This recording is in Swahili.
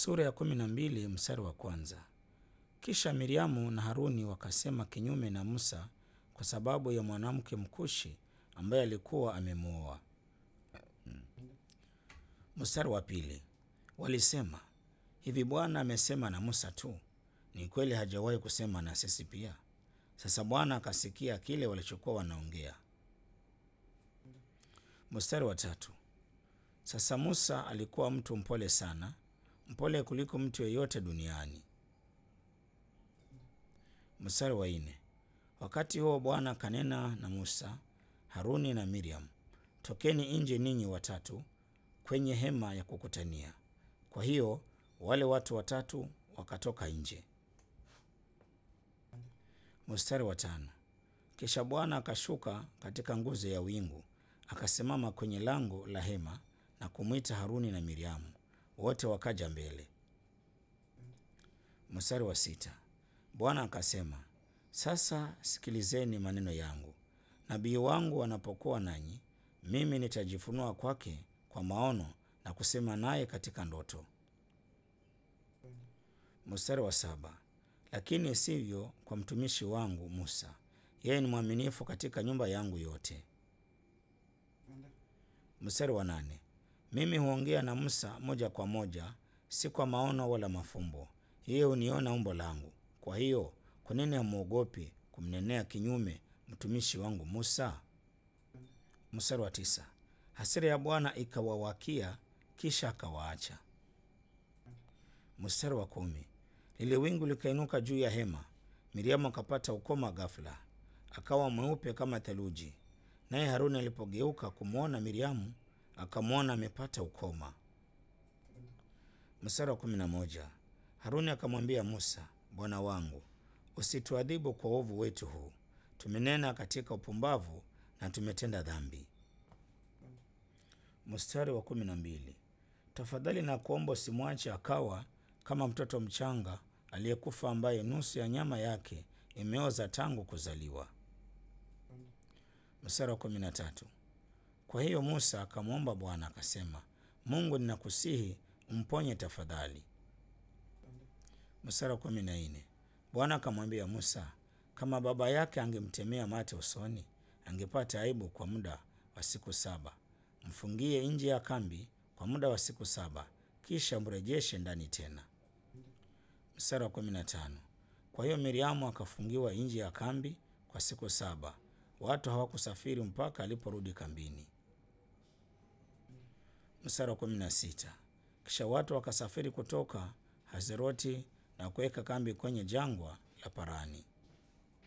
Sura ya kumi na mbili mstari wa kwanza. Kisha Miriamu na Haruni wakasema kinyume na Musa kwa sababu ya mwanamke Mkushi ambaye alikuwa amemwoa. Mstari wa pili. Walisema, hivi Bwana amesema na Musa tu? Ni kweli hajawahi kusema na sisi pia? Sasa Bwana akasikia kile walichokuwa wanaongea. Mstari wa tatu. Sasa Musa alikuwa mtu mpole sana, mpole kuliko mtu yeyote duniani. Mstari wa nne. Wakati huo Bwana kanena na Musa, Haruni na Miriam, tokeni nje ninyi watatu kwenye hema ya kukutania. Kwa hiyo wale watu watatu wakatoka nje. Mstari wa tano. Kisha Bwana akashuka katika nguzo ya wingu, akasimama kwenye lango la hema na kumwita Haruni na Miriamu, wote wakaja mbele. Mstari wa sita. Bwana akasema, sasa sikilizeni maneno yangu. Nabii wangu anapokuwa nanyi, mimi nitajifunua kwake kwa maono na kusema naye katika ndoto. Mstari wa saba. Lakini sivyo kwa mtumishi wangu Musa, yeye ni mwaminifu katika nyumba yangu yote. Mstari wa nane. Mimi huongea na Musa moja kwa moja, si kwa maono wala mafumbo. Yeye huniona umbo langu. Kwa hiyo kwa nini hamwogopi kumnenea kinyume mtumishi wangu Musa? Mstari wa tisa. Hasira ya Bwana ikawawakia, kisha akawaacha. Mstari wa kumi. Lile wingu likainuka juu ya hema, Miriamu akapata ukoma ghafla, akawa mweupe kama theluji. Naye Haruni alipogeuka kumwona Miriamu, akamwona amepata ukoma. Mstari wa kumi na moja. Haruni akamwambia Musa, bwana wangu, usituadhibu kwa uovu wetu huu, tumenena katika upumbavu na tumetenda dhambi. Mstari wa kumi na mbili. Tafadhali na kuomba usimwache akawa kama mtoto mchanga aliyekufa ambaye nusu ya nyama yake imeoza tangu kuzaliwa. Mstari wa kumi na tatu. Kwa hiyo Musa akamwomba Bwana akasema, Mungu, ninakusihi umponye tafadhali. Mstari wa kumi na nne. Bwana akamwambia Musa, kama baba yake angemtemea mate usoni, angepata aibu kwa muda wa siku saba. Mfungie nje ya kambi kwa muda wa siku saba, kisha mrejeshe ndani tena. Mstari wa kumi na tano. Kwa hiyo Miriamu akafungiwa nje ya kambi kwa siku saba. Watu hawakusafiri mpaka aliporudi kambini. Mstari wa kumi na sita. Kisha watu wakasafiri kutoka Hazeroti na kuweka kambi kwenye jangwa la Parani.